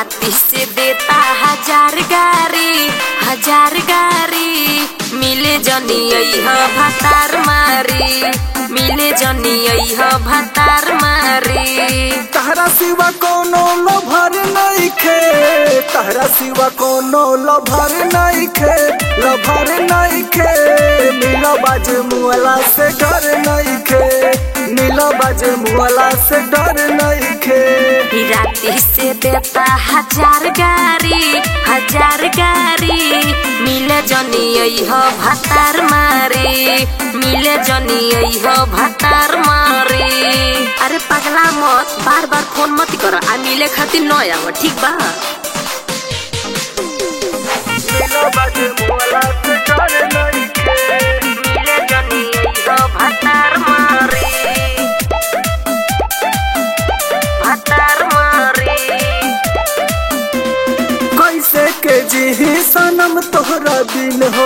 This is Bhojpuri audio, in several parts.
राती से देता हजार गारी हजार गारी मिले जनी ह भतार मारी मिले जनी ह भतार मारी तहरा सिवा कोनो लभर नइखे तहरा सिवा कोनो लभर नइखे लभर नइखे नीला बाज मुअला से डर नइखे नीला बाज मुअला से डर नइखे राती से देता हजार गारी हजार गारी मिले जनी ह भतार मारी मिले जनी ह भतार मारी अरे पगला मत बार बार फोन मत कर आ मिले खातिर न आव ठीक बा नीला बाज मुअला से डर नइखे मिले जनी ह भतार मारी भतार मारी कैसे के जी सनम तोहरा बिन हो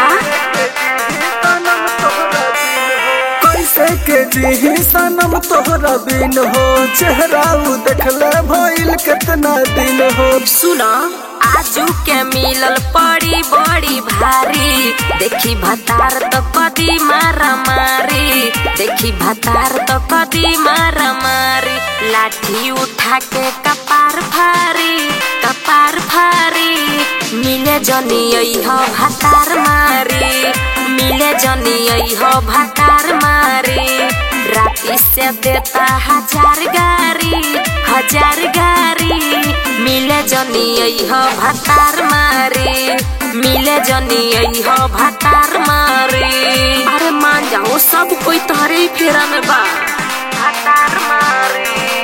सनम तोहरा बिन हो कैसे के जी सनम तोहरा बिन हो चेहरा उ देखले भइल कितना दिन हो सुना आजू के मिलल पड़ी बड़ी भारी देखी भतार तो कदी मारा मारी देखी भतार तो कदी मारा मारी लाठी उठा के कपार फारी कपार फारी मिले जनी ह भतार मारी मिले जनी ह भतार मारी राती से देता हजार गारी हजार गारी मिले जनी ह भतार मारी मिले जनी ह भतार मारी अरे मान जाओ सब कोई तोहरे ही फेरा में बा भतार मारी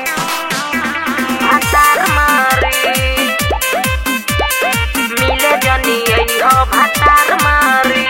भतार मारी मिले जनी ह भतार मारी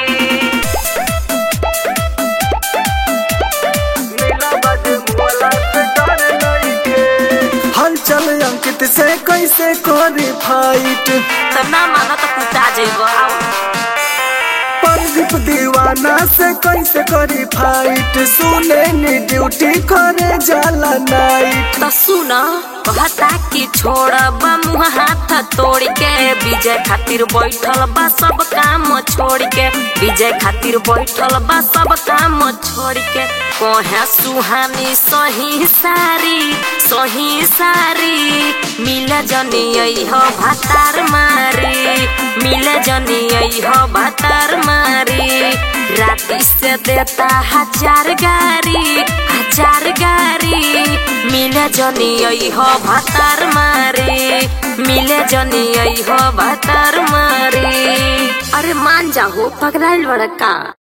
नीला बाज मुअला से डर नइखे हलचल अंकित से कैसे करी फाइट तब ना माना तो कुटा जइबो आओ प्रदीप दीवाना से कैसे करी फाइट सुने नी ड्यूटी करे जाला नाइट तो सुना कहता कि छोड़ मुँह हाथ तोड़ के विजय खातिर बैठल बा सब काम छोड़ के विजय खातिर बैठल बा सब काम छोड़ के कहे सुहानी सही सारी सही सारी मिले जनी ह भतार मारी मिले जनी ह भतार मारी राती से देता हजार गारी हजार गारी मिले जनी ह भतार मारी मिले जनी ह भतार मारी अरे मान जाहो पगलाइल बड़का